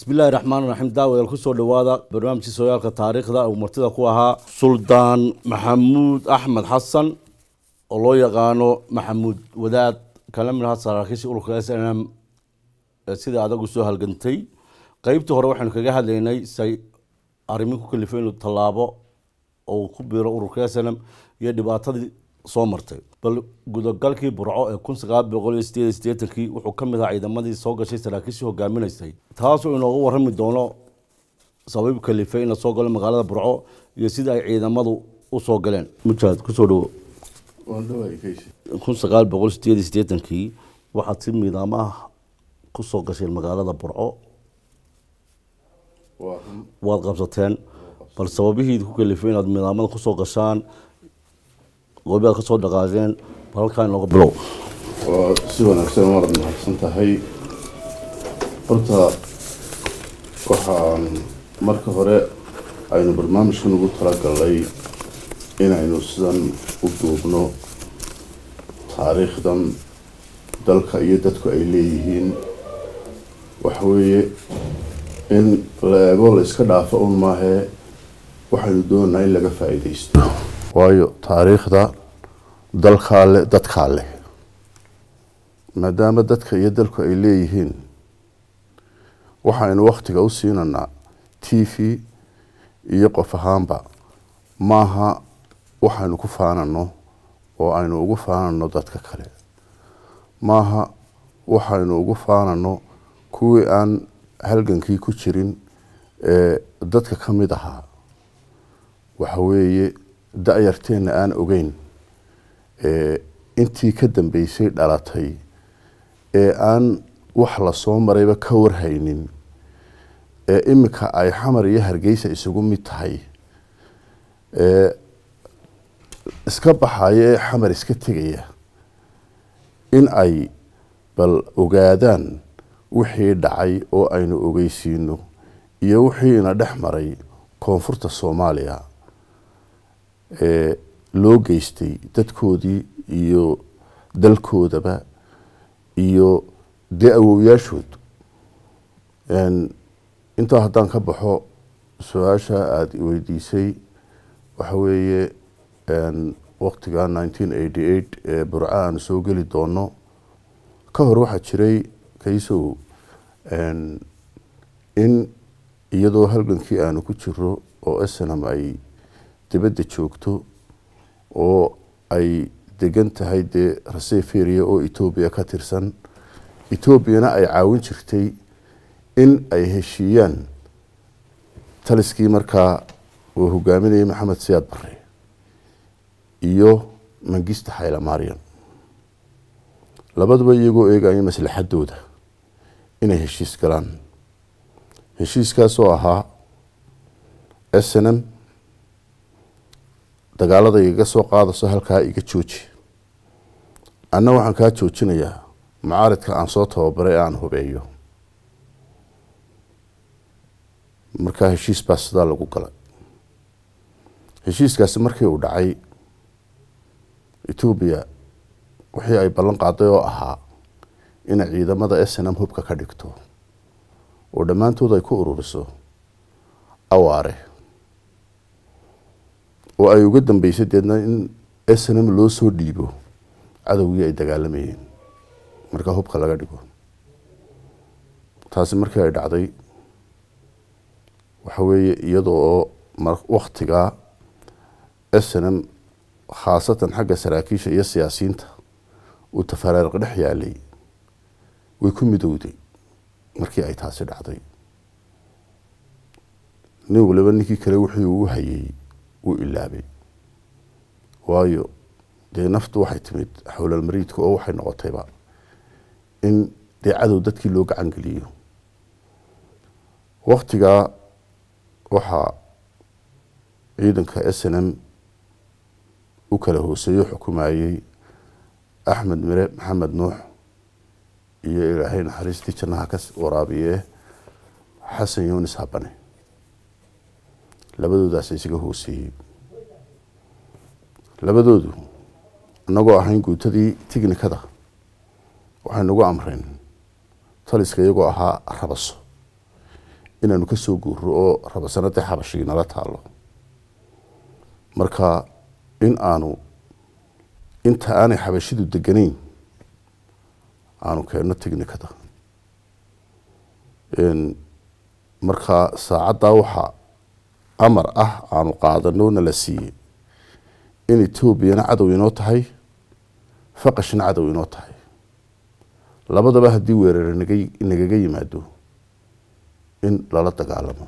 bismillahi raxmaan raxiim daawadaal kusoo dhowaada barnaamijkii sooyaalka taariikhda uu martida ku ahaa suldaan maxamuud axmed xasan oo loo yaqaano maxamuud wadaad kala mid aha saraakiisha ururka s n m sida adagu soo halgantay qeybtii hore waxaynu kaga hadlaynay say arrimin ku kalifay inuu tallaabo oo ku biiro ururka s n m iyo dhibaatadii soo martay bal gudagalkii burco ee kun sagaal boqol iyo sideed iyo sideetankii wuxuu ka mid ahaa ciidamadii soo gashay saraakiishii hogaaminaysay taasoo inoogu warrami doono sabab kalifay in la soo galo magaalada burco iyo sida ay ciidamadu u soo galeen mujaahid kusoo dhawo kun sagaal boqol sideed iyo sideetankii waxaad si miidaamaha kusoo gasheen magaalada burco waad qabsateen bal sababihii ku kalifay inaad miidaamada kusoo gashaan goobi aad kasoo dhaqaaqeen bal halkaa inooga bilow waa si wanaagsan waad mahadsan tahay horta waxaan marka hore aynu barnaamijkan ugu talagalnay inaynu sidan u duubno taariikhdan dalka iyo dadku ay leeyihiin waxweeye in la eego la iska dhaafo un maahee waxaynu doonaynaa in laga faa-iideysto waayo taariikhda dalkaa leh dadkaa leh maadaama dadka iyo dalku ay leeyihiin waxaynu waktiga u siinanaa t v iyo qof ahaanba maaha waxaynu ku faanano oo aynu ugu faanano dadka kale maaha waxaynu ugu faanano kuwii aan halgankii ku jirin ee dadka ka mid ahaa waxa weeye da-yarteenna aan ogeyn intii ka dambeysay dhalatay ee aan wax lasoo marayba ka warhaynin ee iminka ay xamar iyo hargeysa isugu mid tahay ee iska baxaya ee xamar iska tegaya in ay bal ogaadaan wixii dhacay oo aynu ogeysiino iyo wixii ina dhex maray koonfurta soomaaliya ee loo geystay dadkoodii iyo dalkoodaba iyo dee awowyaashood intaa haddaan ka baxo su-aasha aada weydiisay waxa weeye waktiga nineteen eighty eight ee burco aanu soo geli doono ka hor waxaa jiray kaysow in iyadoo halgankii aanu ku jiro oo snam ay dibadda joogto oo ay degan tahay dee raseferia oo etoobiya ka tirsan etoobiyana ay caawin jirtay in ay heshiiyaan taliskii markaa uu hogaaminayay maxamed siyaad bare iyo mangista xaylamarian labaduba iyagoo eegaya maslaxadooda inay heshiis galaan heshiiskaasoo ahaa s n m dagaalada igaga soo qaadaso halkaa iga jooji anna waxaan kaa joojinayaa mucaaridka aan soo tababaray aan hubeeyo markaa heshiis baa sidaa lagu galay heshiiskaasi markii uu dhacay etoobiya wixii ay ballan qaaday oo ahaa inay ciidamada s n m hubka ka dhigto oo dhammaantood ay ku ururiso awaare oo ay uga dambeysay deedna in s n m loo soo dhiibo cadowgii ay dagaalamayeen markaa hubka laga dhigo taasi markii ay dhacday waxa weeye iyadoo oo waktigaa s n m khaasatan xagga saraakiisha iyo siyaasiyiinta uu tafaaraariq dhex yaalay way ku midowday markii ay taasi dhacday nin waliba ninkii kale wixii uu hayay wuu ilaabay waayo dee naftu waxay timid xowlalmariidka oo waxay noqotayba in dee cadow dadkii loo gacan geliyo waktigaa waxaa ciidanka s n m u kala hooseeyo xukumayey axmed mire maxamed nuux iyo ilaahay naxariistii jannaha ka waraabiye xasan yunis habane labadoodaasa isaga hooseeyey labadoodu inagoo ahayn guutadii tignikada waxay nagu amreen taliska iyagoo ahaa rabaso inaanu kasoo guuro oo rabasanadii xabashigii nala taalo marka in aanu inta aanay xabashidu deganayn aanu keenno technicada marka saacaddaa waxaa amar ah aanu qaadano na la siiyey in etoobiyana cadow inoo tahay faqashna cadow inoo tahay labadaba haddii weerar naga nagaga yimaado in lala dagaalamo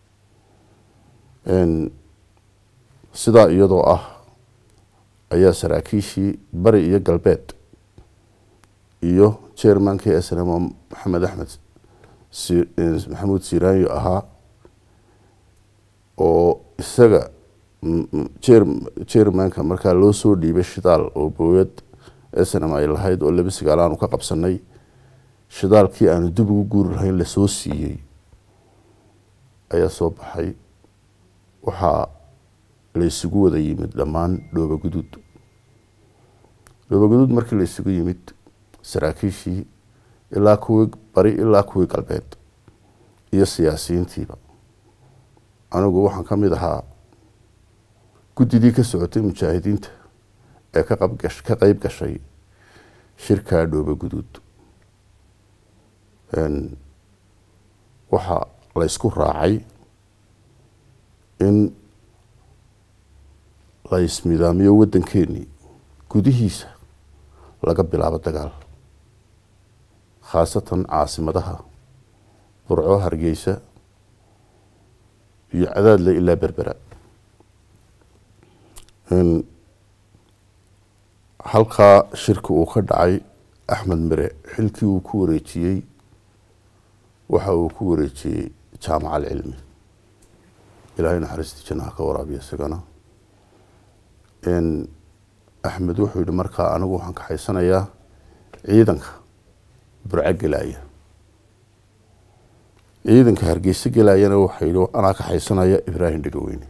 sidaa iyadoo ah ayaa saraakiishii bari iyo galbeed iyo chairmankii snmo maxamed axmed maxamuud siraanyo ahaa oo isaga chairmanka markaa loo soo dhiibay shidaal oo booyad snm ay lahayd oo laba sigaal aanu ka qabsanay shidaalkii aanu dib ugu guuri lahayn lasoo siiyey ayaa soo baxay waxaa la isugu wada yimid dhammaan dhooba guduud dhooba guduud markii la isugu yimid saraakiishii ilaa kuwii bari ilaa kuwii galbeed iyo siyaasiyiintiiba anigu waxaan ka mid ahaa guddidii ka socotay mujaahidiinta ee ka qabgash ka qeyb gashay shirkaa dhooba guduud waxaa la ysku raacay in la ismidaamiyo waddankeenii gudihiisa laga bilaabo dagaal khaasatan caasimadaha burco hargeysa iyo cadaadle ilaa berbera halkaa shirki uu ka dhacay axmed mire xilkii uu ku wareejiyey waxa uu ku wareejiyey jaamaca alcilmi ilaahay naxariistii jannaha ka waraabiya isagana axmed wuxuu yihi markaa anigu waxaan kaxaysanayaa ciidanka burco gelaya ciidanka hargeysa gelayana waxa yihi anaa kaxaysanaya ibraahim dhegaweyne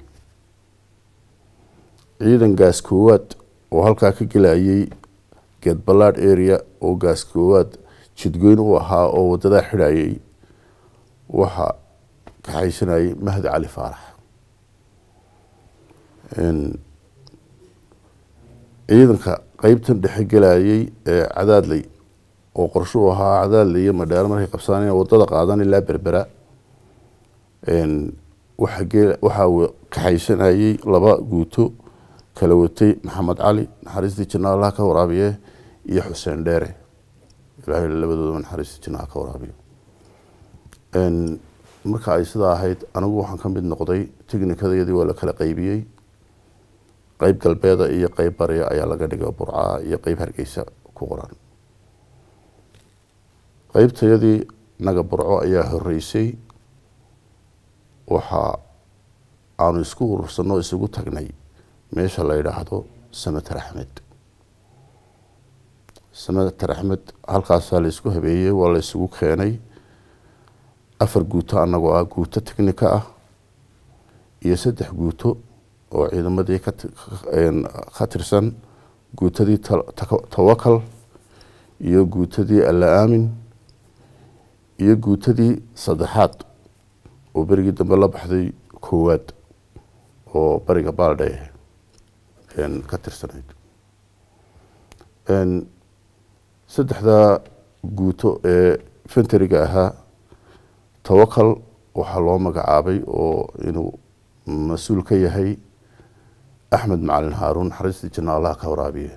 ciidan gaas koowaad oo halkaa ka gelayay geed ballaad area oo gaas koowaad jidgoyn u ahaa oo wadadaa xidhayay waxaa kaxaysanayay mahdi cali faarax ciidanka qeybtan dhexe gelayay ee cadaadley oo qorsho u ahaa cadaadley iyo madheero markay qabsaan wadada qaadan ilaa berbera waxaa kaxaysanayay laba guuto kala watay maxamed cali naxariistii janna allah ka waraabiye iyo xuseen dheere ilahay labadoodaba naxariistii jannaha ka waraabiyo marka ay sidaa ahayd anigu waxaan ka mid noqday technikadayadii waa la kala qeybiyey qeyb galbeeda iyo qeyb bariya ayaa laga dhigay burcaa iyo qeyb hargeysa ku qoran qeybtayadii naga burco ayaa horeysay waxa aanu isku urursano isugu tagnay meesha la yidhaahdo samater axmed samater axmed halkaasaa la isku habeeyey waa la isugu keenay afar guuto anagoo ah guuto technika ah iyo saddex guuto oo ciidamadii ka tirsan guutadii tawakal iyo guutadii alla aamin iyo guutadii saddexaad oo berigii dambe la baxday koowaad oo bariga baaldhe ka tirsanayd saddexdaa guuto ee fenteriga ahaa tawakal waxaa loo magacaabay oo inuu mas-uul ka yahay axmed macalin haaruun naxariistii janna allah ka waraabiye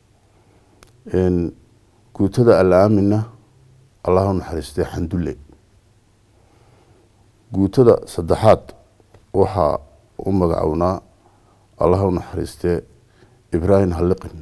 guutada alla aaminna allah u naxariistay xandulle guutada saddexaad waxaa u magacownaa allah u naxariistee ibraahim halliqin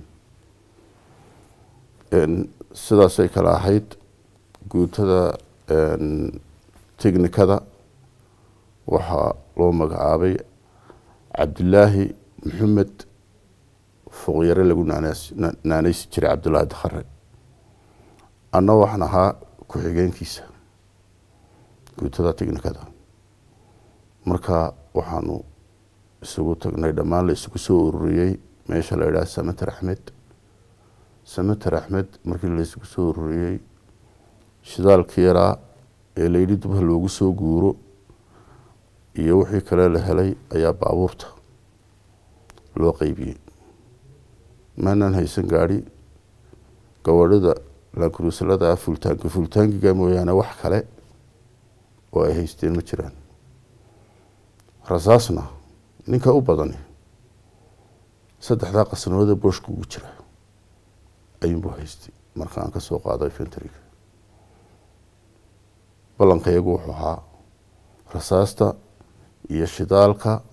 sidaasay kale ahayd guutada technikada waxaa loo magacaabay cabdilaahi maxamed foqyare lagu naaneysi jiray cabdullaahi dakhare anna waxaan ahaa ku-xigeenkiisa guutada technikada marka waxaanu isugu tagnay dhammaan la isugu soo ururiyey meesha la yidhaha samater axmed samater axmed markii la isugu soo ururiyey shidaalkii yaraa ee layidhi dubha loogu soo guuro iyo wixii kale la helay ayaa baabuurta loo qeybiyey maanaan haysan gaadhi gawadhida laankuruusalada fultaanki fultaankiga mooyaane wax kale oo ay haysteen ma jiraan rasaasna ninka u badani saddexdaa qasnooda booshka ugu jira ayuunbuu haystay marka aan ka soo qaado infentriga ballankayagu wuxuu ahaa rasaasta iyo shidaalka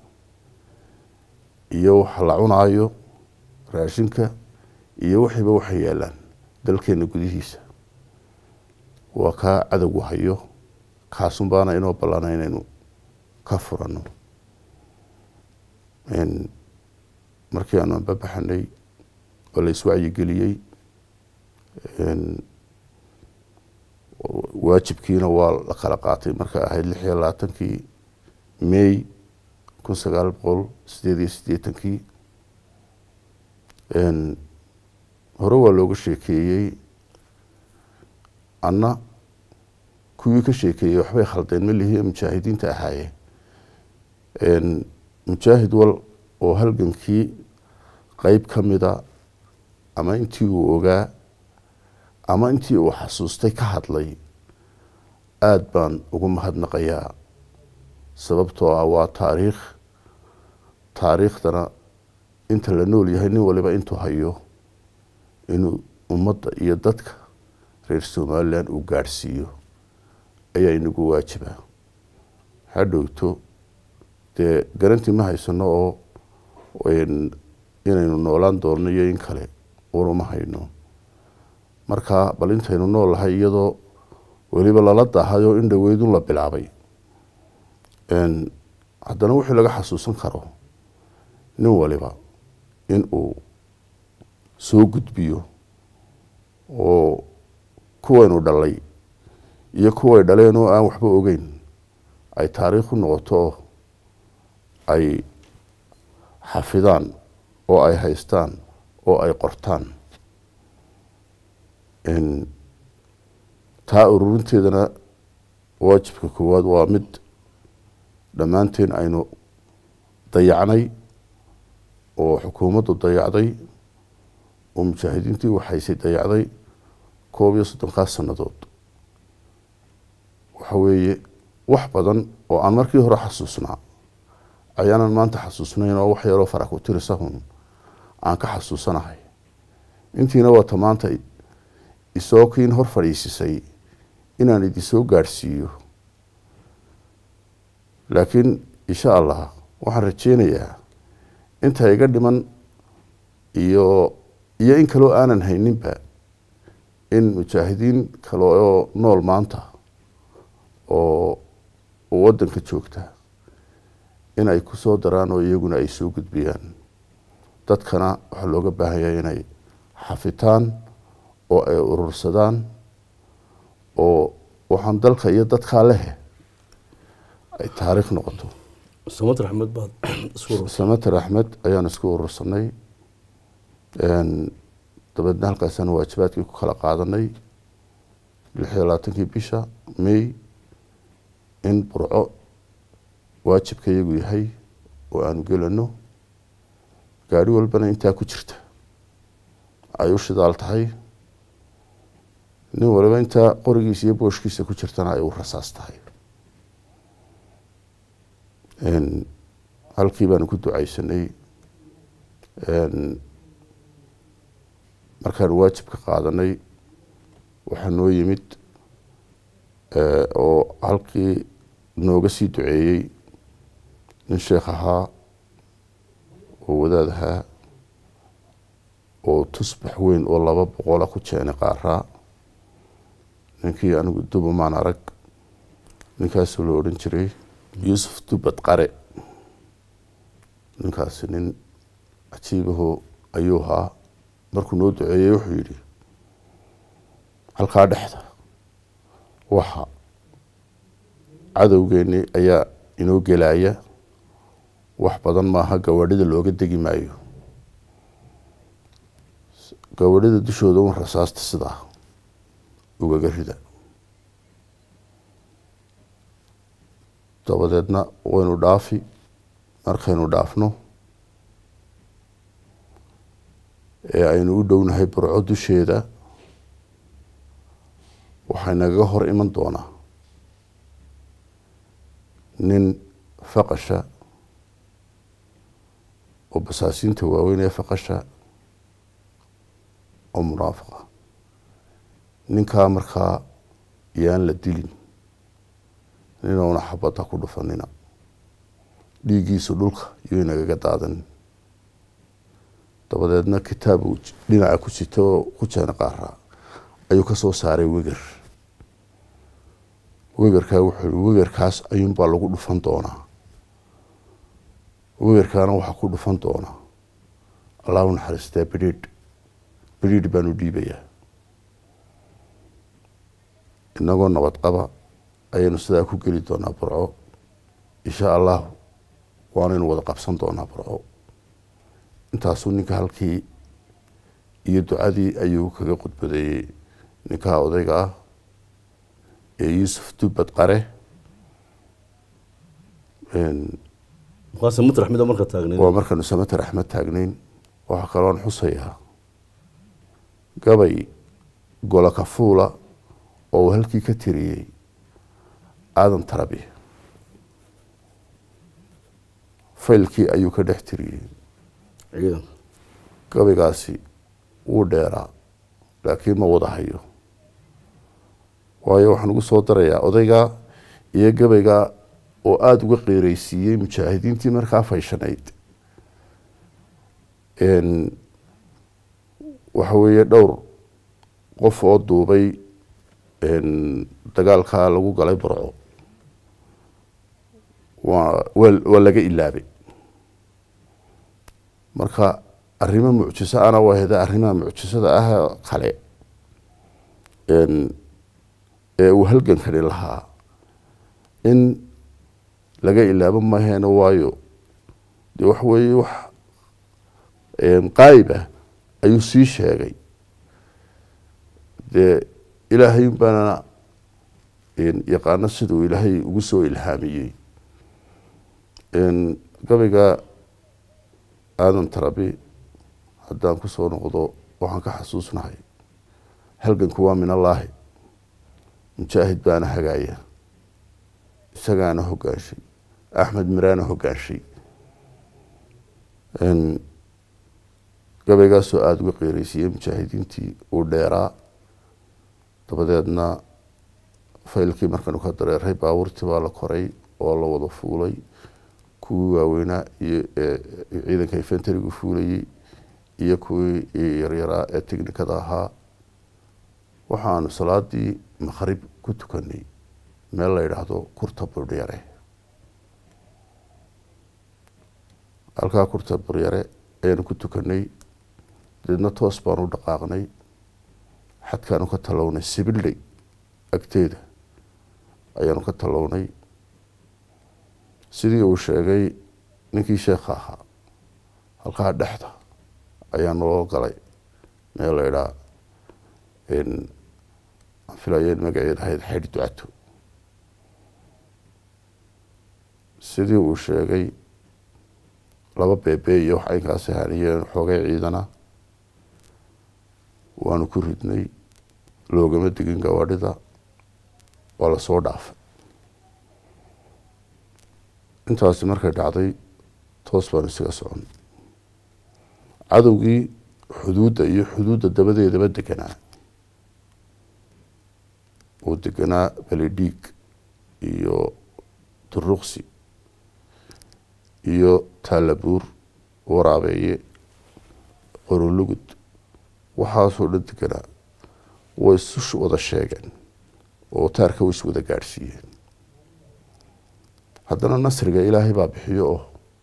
iyo waxa la cunaayo raashinka iyo wixiiba waxay yaalaan dalkeena gudihiisa waa kaa cadowgu hayo kaasun baana inoo ballana inaynu ka furano markii aanu anbabaxanay oo la iswacyigeliyey waajibkiina waa la kala qaatay marka ahayd lix iyo labaatankii may kun sagaal boqol sideed iyo siddeetankii hore waa looga sheekeeyey anna kuwii ka sheekeeyey waxbay khaldeen malihi mujaahidiinta ahaayeen mujaahid wal oo halgankii qeyb ka mida ama intii uu ogaa ama intii uu xasuustay ka hadlay aada baan ugu mahadnaqayaa sababtoo ah waa taariikh taariikhdana inta la nool yahay nin waliba intuu hayo inuu ummadda iyo dadka reer somalilan uu gaadhsiiyo ayaa inagu waajiba hadhowto dee garantii ma haysano oo inaynu noolaan doonno iyo in kale uruma hayno marka bal intaynu nool lahay iyadoo weliba lala daahayoo in dhaweydun la bilaabay haddana wixii laga xasuusan karo nin waliba in uu soo gudbiyo oo kuwaynu dhalay iyo kuway dhaleen oo aan waxba ogeyn ay taariikh u noqoto oo ay xafidaan oo ay haystaan oo ay qortaan taa ururinteedana waajibka koowaad waa mid dhammaanteen aynu dayacnay oo xukuumaddu dayacday oo mujaahidiintii waxaysay dayacday koob iyo soddonkaas sannadood waxa weeye wax badan oo aan markii hore xasuusnaa ayaanan maanta xasuusnayn oo wax yaroo fara ku tirisahun aan ka xasuusanahay intiina waata maanta isoo kiin hor fadhiisisay inaan idinsoo gaadhsiiyo laakiin insha allah waxaan rajeynayaa inta iga dhiman iyo iyo in kaloo aanan hayninba in mujaahidiin kale oo nool maanta oo waddanka joogta in ay kusoo daraan oo iyaguna ay soo gudbiyaan dadkana waxaa looga baahanyaa inay xafitaan oo ay urursadaan oo waxaan dalka iyo dadkaa lehe ay taariikh noqoto samad raxmed baad isku samater axmed ayaan isku urursanay dabeedna halkaasaan waajibaadkii ku kala qaadanay lix iyo labaatankii bisha may in burco waajibka iyagu yahay oo aanu gelano gaari walbana intaa ku jirta ay u shidaal tahay nin waliba intaa qorigiisa iyo booshkiisa ku jirtana ay u rasaas tahay halkii baanu ku ducaysanay markaan waajibka qaadanay waxaa noo yimid oo halkii nooga sii duceeyey nin sheekh ahaa oo wadaad ahaa oo tusbax weyn oo laba boqola ku jeenay qaaraa ninkii anigu duba maan arag ninkaasoo la odhan jiray yuusuf dubad qare ninkaasi nin cajiibaho ayuu ahaa markuu noo duceeyey wuxuu yidhi halkaa dhexda waxa cadowgeeni ayaa inoo gelaya wax badan maaha gawadhida looga degi maayo gawadhida dushooda un rasaasta sidaa ugaga rida dabadeedna waynu dhaafi markaynu dhaafno ee aynu u dhownahay burco dusheeda waxay nagaga hor iman doonaa nin faqasha oo basaasiinta waaweyn ee faqasha oo munaafiqa ninkaa markaa yaan la dilin ninouna xabadda ku dhufanina dhiiggiisu dhulka yuu nagaga daadanin dabadeedna kitaab uu dhinaca ku sita oo ku jeena qaaraa ayuu ka soo saaray weger wegerkaa wuxuu yihi wegerkaas ayuunbaa lagu dhufan doonaa wegerkaana waxaa ku dhufan doonaa allahu naxariistaa bidhiidh bidhiidh baanu dhiibayaa inagoo nabad qaba ayaynu sidaa ku geli doonaa burco insha allahu waanaynu wada qabsan doonaa burco intaasuu ninka halkii iyo ducadii ayuu kaga khudbadeeyey ninkaa odayga ah ee yuusuf dubbad qare markaas mid raxmida marka taagneed waa markaanu samater axmed taagnayn waxaa kaloon xusayaa gabay gola kafuula oo uu halkii ka tiriyey aadan tarabi faylkii ayuu ka dhex tiriyey ciidan gabaygaasi wuu dheeraa laakiin ma wada hayo waayo waxaan ugu soo darayaa odaygaa iyo gabaygaa oo aada uga qeereysiiyey mujaahidiintii markaa fayshanayd waxa weeye dhowr qof oo duubay dagaalkaa lagu galay burco waa waa laga ilaabay marka arrimo mucjiso ana waa heda arrimaha mucjisada ah kale ee uu halgankani lahaa in laga ilaabo maheeno waayo dee waxa weeye wax qaayib ah ayuu sii sheegay dee ilaahay baana yaqaano siduu ilaahay ugu soo ilhaamiyey gabayga aadan tarabi haddaan kusoo noqdo waxaan ka xasuusnahay halganku waa min allaahi mujaahid baana hagaaya isagaana hogaanshay axmed miraana hogaanshay gabaygaasoo aada uga qeereysiiyey mujaahidiintii uu dheeraa dabadeedna faylkii markaanu ka dareeray baabuurtii baa la koray oo la wada fuulay kuwii waaweynaa iyo ciidanka infenterigu fuulayey iyo kuwii yaryaraa ee technikada ahaa waxaanu salaadii maqrib ku tukanay meel la yidhaahdo kurta buryare halkaa kurta buryare ayaanu ku tukanay deedna toos baanu u dhaqaaqnay xadkaanu ka talownay sibildhay agteeda ayaanu ka talownay sidii uu sheegay ninkii sheekha ahaa halkaa dhexda ayaa naloo galay meel la idhaa aan filaya in magaceed ahayd xaydh ducato sidii uu sheegay laba beebe iyo wax aynkaasi haniyeen xoogay ciidana waanu ku ridnay loogama digin gawadhida waa lasoo dhaafay intaasi markay dhacday toos baanu isaga socon cadowgii xuduudda iyo xuduudda dabadeedaba deganaa uu deganaa belidhiig iyo duruqsi iyo taalabuur waraabeeye qorolugud waxaasoo dhan deganaa way isu wada sheegeen oo taarka way is wada gaadhsiiyeen haddana nasriga ilaahay baa bixiyo oo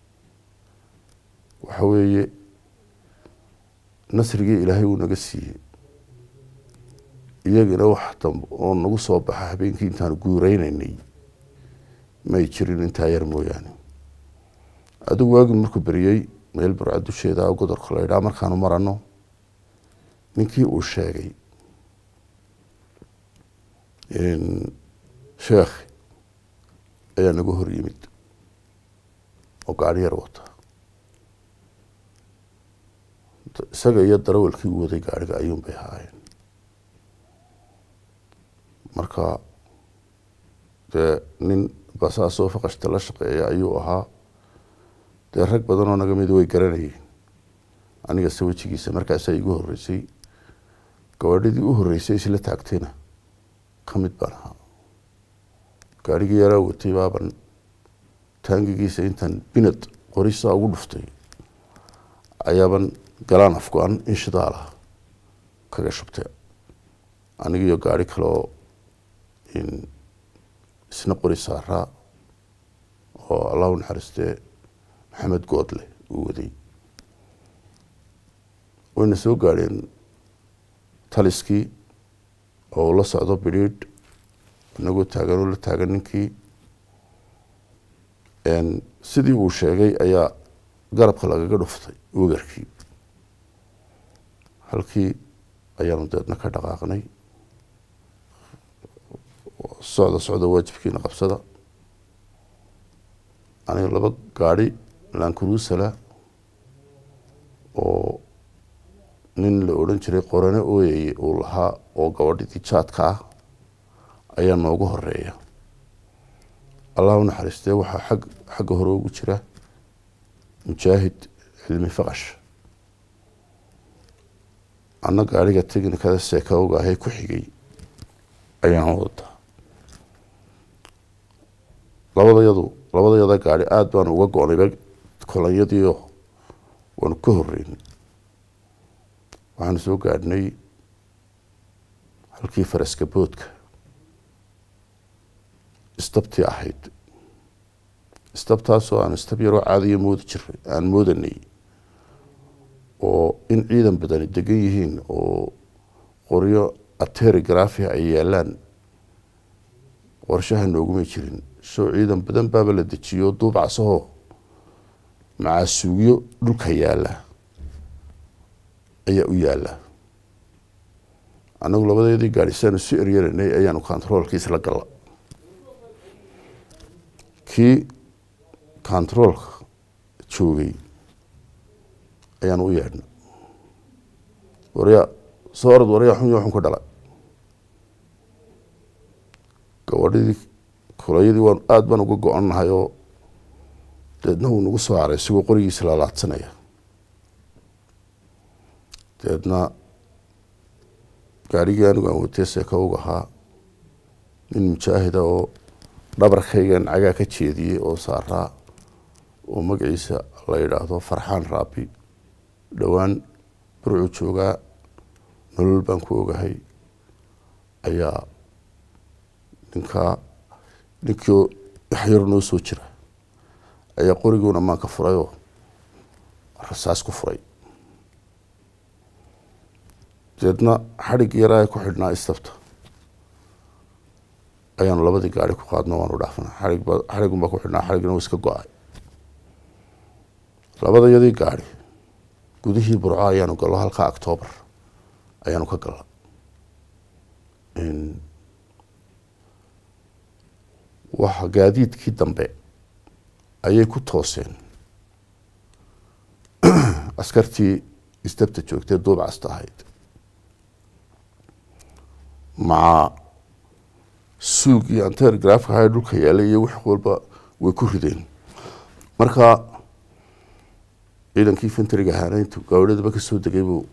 waxa weeye nasrigii ilaahay uu naga siiyey iyagina wax dambe oo nagu soo baxa habeenkii intaanu guureyneynay may jirin intaa yar mooyaane adigu waagii markuu beriyey meel burca dusheeda godorka la ydhaa markaanu marano ninkii uu sheegay sheekh ayaa naga hor yimid oo gaari yar wata isaga iyo darawalkii u waday gaariga ayuun bay ahaayeen marka dee nin basaasoo faqashta la shaqeeya ayuu ahaa dee rag badan oo naga mid way garanayeen aniga se wejigiisa markaasaa igu horeysay gabadhidii u horeysay isla taagtayna ka mid baan ahaa gaarigii yaraa watay baaban taangigiisa intaan binad qorisaa ugu dhuftay ayaaban galaan afgo-an in shidaalah kaga shubtay anigiiyo gaari kale oo isna qori saaraa oo allah u naxariistee maxamed goodle uu waday wayna soo gaadheen taliskii oo ula socdo bidhiidh inagoo taagan oo la taagan ninkii sidii uu sheegay ayaa garabka lagaga dhuftay wegarkii halkii ayaanu deedna ka dhaqaaqnay socda socda waajibkiina qabsada aniga laba gaadhi lankurusala oo nin la odhan jiray qorane ooyeye uu lahaa oo gabadhidii jaadka ah ayaa noogu horeeya allah u naxariistee waxaa ag xagga hore ugu jira mujaahid cilmi faqash anna gaariga technikada seekawga ahee ku xigay ayaan wadaa labadayadu labadayada gaari aada baan uga go-nayba kolanyadiio waanu ka horeynay waxaanu soo gaadhnay halkii faraska boodka istabtii ahayd istabtaasoo aan istab yaroo caadiya moodi jiray aan moodanay oo in ciidan badani degan yihiin oo qoryo aterigrafia ay yaalaan qorshaha noogumay jirin soo ciidan badan baaba la dejiyo duubcasaho macaasuugyo dhulka yaala ayaa u yaala annagu labadeedii gaari saanu si eryaranay ayaanu controolkiis la galla kii controolka joogay ayaanu u yeedhna waryaa soo orod waryaa xun yo xun ka dhala gabadhidii kulayadii waan aada baan uga go-annahay oo deedna wuu nagu soo haray isagoo qorigiisa lalaadsanaya deedna gaarigii anigu aan watee seekawg ahaa nin mujaahida oo dhabarkaygan cagaa ka jeediyey oo saaraa oo magaciisa la yidhaahdo farxaan raabi dhowaan burcu joogaa nolol baan ku ogahay ayaa ninkaa ninkii waxyar noo soo jira ayaa qoriguuna maanka furay oo rasaas ku furay deedna xadhig yaraa ku xidhnaa istabta ayaanu labadii gaari ku qaadno waanu dhaafna xaigba xadhigunbaa ku xidhnaa xadhigna wuu iska go-ay labadayadii gaari gudihii burco ayaanu gallo halkaa octoobar ayaanu ka galla waxa gaadiidkii dambe ayay ku tooseen askartii istabta joogtee duubcasta ahayd maca suugii antergrafka ahaa dhulka yaalay iyo wix walba way ku rideen marka ciidankii fentriga ahaana intuu gawladaba kasoo degay buu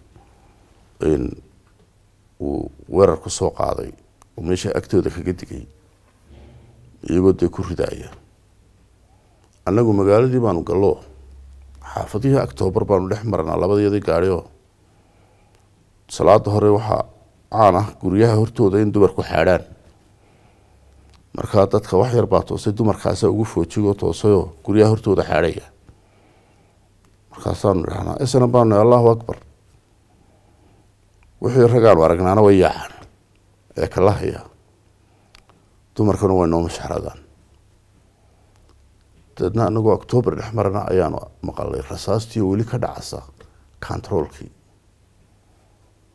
uu weerar ku soo qaaday oo meesha agtooda kaga digay iyagoo dee ku ridaaya annagu magaaladii baanu gallo xaafadihii octoobar baanu dhex marnaa labadayadii gaari oo salaada hore waxaa caan ah guryaha hortooda in dumarku xaadhaan markaa dadka wax yar baa toosay dumarkaasa ugu foojigoo toosayoo guryaha hortooda xaadhaya markaasaanu idhahnaa isna baanu allahu akbar wixii ragaanu aragnaana way yaacaan ee kala haya dumarkana way noo mashaxradaan deedna anagoo octoobar dhex marana ayaanu maqalay rasaastii oo weli ka dhacasa controolkii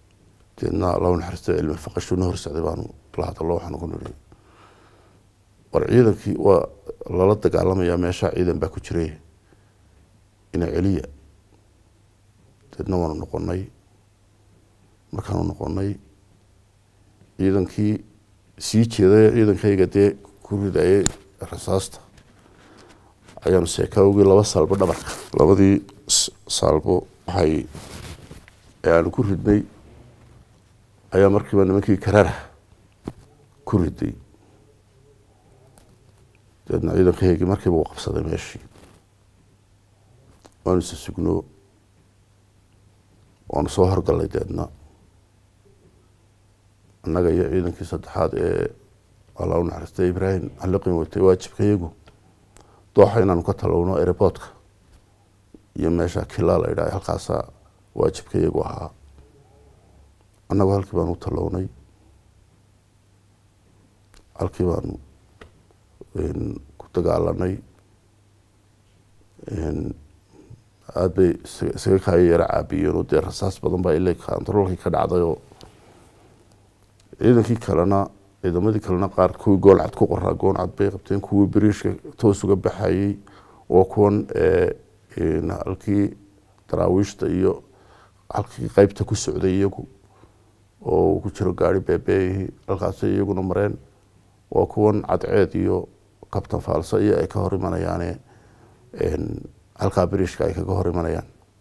deedna allahu naxariista cilmi faqashuna horsocday baanu la hadallo waxaanu ku nidhi war ciidankii waa lala dagaalamayaa meeshaa ciidan baa ku jiray ina celiya deedna waanu noqonay markaanu noqonay ciidankii sii jeeday ciidankayga dee ku ridayay rasaasta ayaanu seekaawgii laba saalbo dhabarka labadii saalbo waxay aanu ku ridnay ayaa markiiba nimankii karara ku riday deedna ciidankaygii markiiba uu qabsaday meeshii waanu isa sugno waanu soo horgallay deedna annaga iyo ciidankii saddexaad ee alla u naxariistay ibraahim xaliqin watay waajibkayagu dooxa inaanu ka talowno airboortka iyo meesha kilaa la idhaha halkaasaa waajibkayagu ahaa annagu halkii baanu u talownay halkii baanu ku dagaalanay aada bay isaga kaayo yaro caabiyeen oo dee rasaas badan baa ila controlkii ka dhacday oo ciidankii kalena ciidamadii kalena qaar kuwii goolcad ku qoraa gooncad bay qabteen kuwii beriishka toos uga baxayey waa kuwan halkii daraawiishta iyo halkii qeybta ku socday iyagu oo uu ku jiro gaari beebeeyihii halkaasay iyaguna mareen waa kuwan cadceed iyo kabtan faalsa iyo ay ka hor imanayaane halkaa beriishka ay kaga hor imanayaan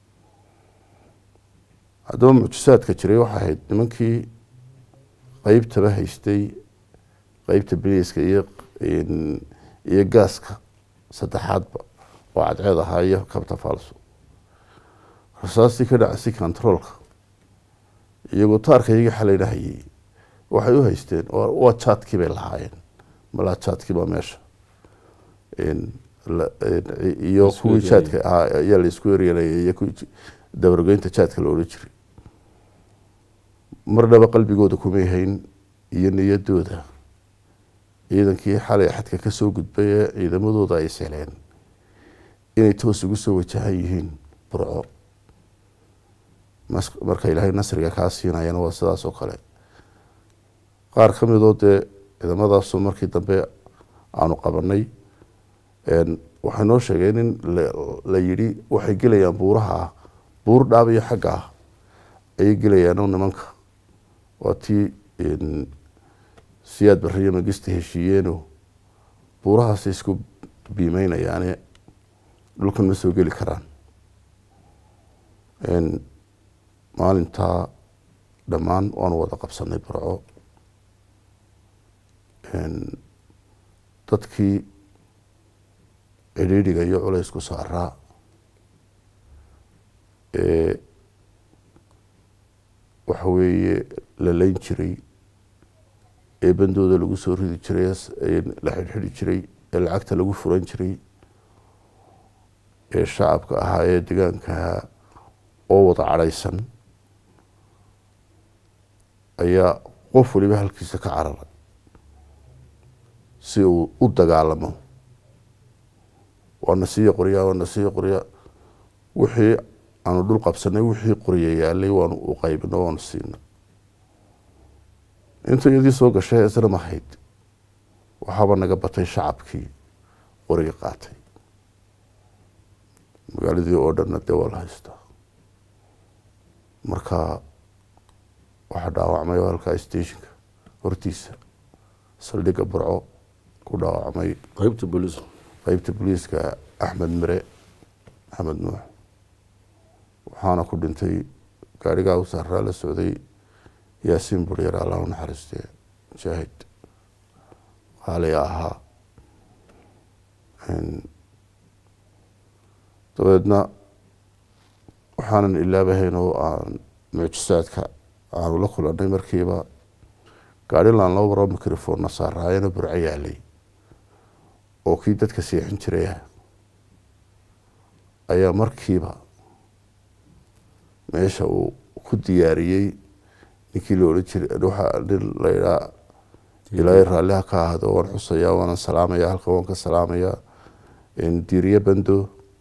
haddaba mucjisaadka jiray waxay ahayd nimankii qeybtaba haystay qeybta beriiska iyo iyo gaaska saddexaadba oo cadceed ahaa iyo kabtan faalso rasaastii ka dhacasay controolka iyagoo taarkaygii xalaynahayey waxay u haysteen waa jaadkii bay lahaayeen malaa jaadkii baa meesha iyo kuwii jaadka ahaa ayaa la isku eryanaya iyo kuwii dabargoynta jaadka la odhan jiray marnaba qalbigooda kumay hayn iyo niyadooda ciidankii xalay xadka kasoo gudbay ee ciidamadooda ay seleen inay toos ugu soo wajahan yihiin burco marka ilaahay nasriga kaa siinayana waa sidaas oo kale qaar ka midoo dee ciidamadaasoo markii dambe aanu qabanay waxay noo sheegeen in la yidhi waxay gelayaan buuraha buur dhaab iyo xagga ah ayay gelayaano nimanka waa tii siyaad bariyo magista heshiiyeeno buurahaasay isku biimeynayaane dhulkan ma soo geli karaan maalintaa dhammaan waanu wada qabsanay burco dadkii cidhiidhiga iyo culaysku saaraa ee waxa weeye la leyn jiray ee bandooda lagu soo ridi jiray la xidhxidhi jiray ee lacagta lagu furan jiray ee shacabka ahaa ee degaankahaa oo wada cadhaysan ayaa qof waliba halkiisa ka cararay si uu u dagaalamo waana siiya qoryaa waana siiya qoryaa wixii aanu dhul qabsanay wixii qorya yaalay waanu u qaybino waanu siina inta iyadii soo gashay isna mahayd waxaaba naga batay shacabkii qoriga qaatay magaaladii oo dhanna dee waa la haystaa marka waxaa dhaawacmay oo halkaa stationka hortiisa saldhigga burco ku dhaawacmay qaybta booliis qeybta booliiska axmed mire axmed nuux waxaana ku dhintay gaarigaa u saaraa la socday yaasiin buryar allah u naxariistee mujaahid qaaliga ahaa dabeedna waxaanan ilaabahayn oo aan mucjisaadka aanu la kulanay markiiba gaarilan laba baro microphonna saaraayana burco yaalay oo kii dadka seexin jiray ah ayaa markiiba meesha uu ku diyaariyey ninkii la odhan jiray waxaa nin la idhaa ilaahay raalliha ka ahdo waan xusayaa waanan salaamaya halkan waan ka salaamayaa diiriye bando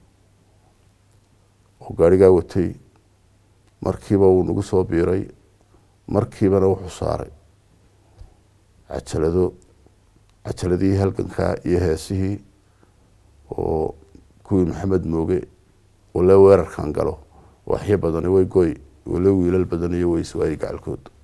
oo gaarigaa watay markiiba wuu nagu soo biiray markiibana wuxuu saaray cajalado cajaladihii halgankaa iyo heesihii oo kuwii maxamed mooge wale weerarkan galo waxyo badani way goy wale wiilal badan iyo wayswaayi gacalkood